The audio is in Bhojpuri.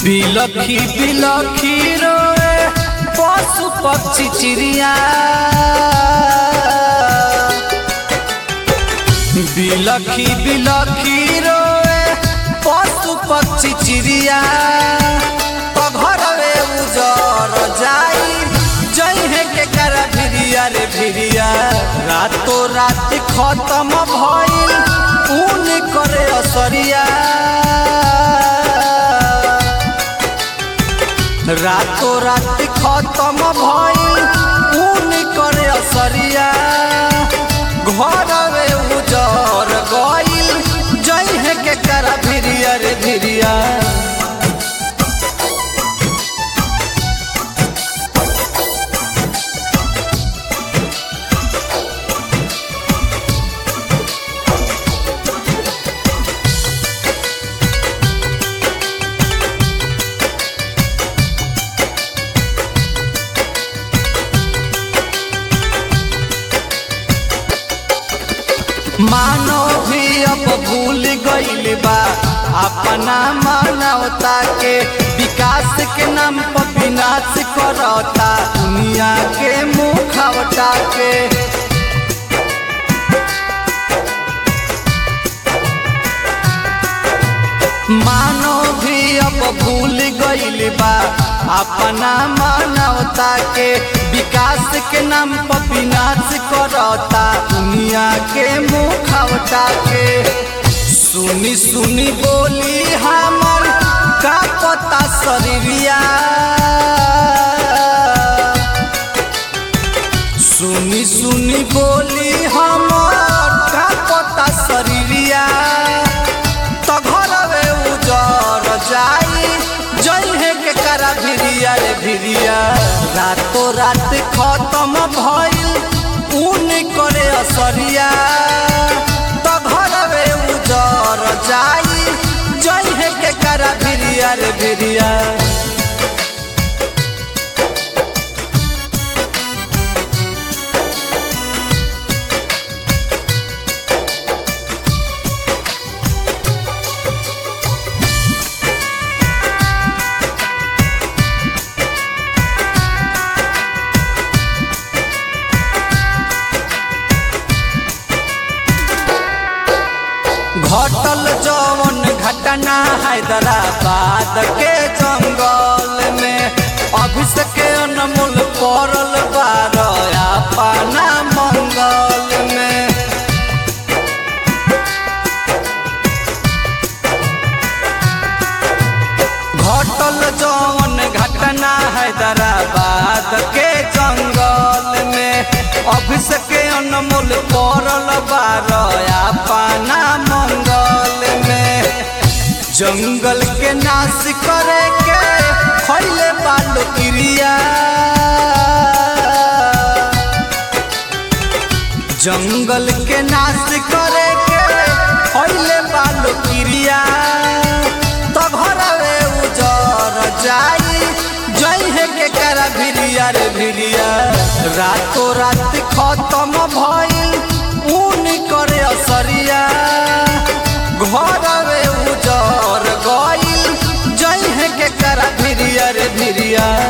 बिलखी बिलखी रोए पशु पक्षी चिड़िया बिलखी बिलखी रोए पशु पक्षी चिड़िया घरवे उजर जाई जइहे के कर भिरिया रे भिरिया रातो रात खत्म भइल ऊन करे असरिया रातो रात खत्म भइल ऊन करे असरिया घरवे उजर गइल जइहे के कर भिरिया रे भिरिया मानो भी अब भूल गइल बा अपना मानवता के विकास के नाम पर विनाश करता दुनिया के मुखवटा के मानो भी अब भूल गइल बा अपना मानवता के विकास के नाम पर विनाश करता दुनिया के मुखवटा के सुनी सुनी बोली हमर का पता शरीरिया सुनी सुनी बोली हमर का पता शरीरिया तो घरवे उजर जाई जइहे के करा भिरिया रे भिरिया रातो रात खत्म भइल ऊन करे असरिया तो घरवे उजर जाई जइहे के करा भिरिया रे भिरिया घटल जवन घटना हैदराबाद के जंगल में अभिषेक अनमोल पड़ल बार अपना मंगल में घटल जवन घटना हैदराबाद के जंगल में अभिषेक अनमोल पड़ल बार अपना मंगल में जंगल के नाश करे के खैले बालो क्रिया जंगल के नाश करे के खैले बालो क्रिया तो घरवे उजर जाई जइहे के करा भिरिया रे भिरिया रातो रात खत्म भइल ऊन करे असरिया घरवे उजर गइल जइहे के करा भिरिया रे भिरिया